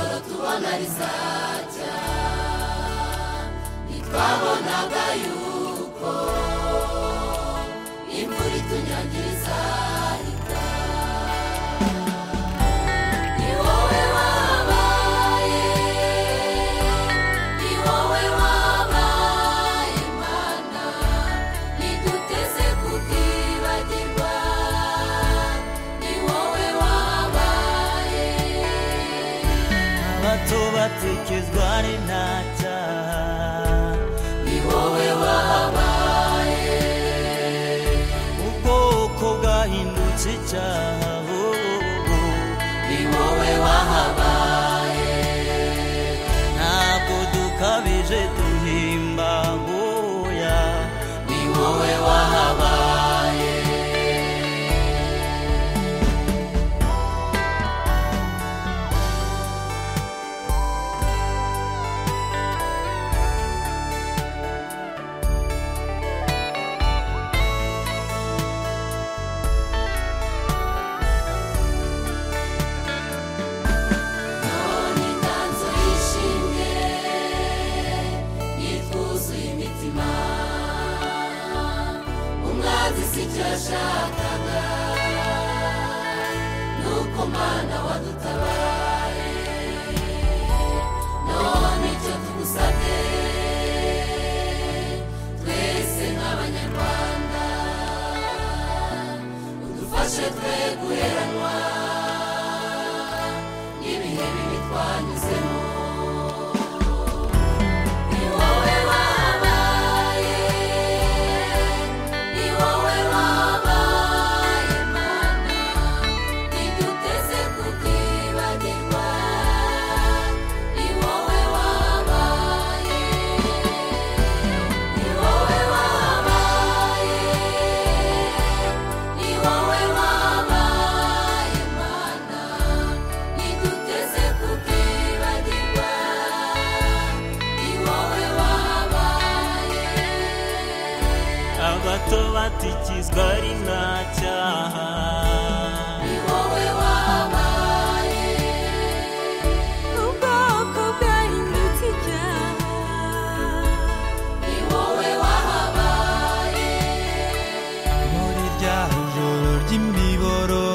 imana rizajya ntitwabonaga yuko imvura itunyagiriza ihita ni wowe wabaye ni wowe wabaye mana ntiduteze kutibagirwa ni wowe wabaye abato batekezwa n'intacyaha ni wowe wabaye ubwoko bwahindutse icyaha oh, oh, oh. ni wowe wahabaye ntabwo dukabije duhimba ngoya ni wowe wahabaye none inganzo yishimye yitwuzuye imitima umwanzi si icyo yashakaga nuko mana wadutabaye none icyo tugusabye twese nk'abanyarwanda udufashe twe guheranwa ibihe bibi twanyuzemo ni wowe wabaye ni wowe wabaye mana ntiduteze kutibagirwa ni wowe wabaye ni wowe wabaye ni wowe wabaye mana ntiduteze kutibagirwa ni wowe wabaye abato batikizwa n'intacyaha ni wowe wabaye ubwoko bwahindutse icyaha ni wowe wahabaye muri rya joro ry'imiboro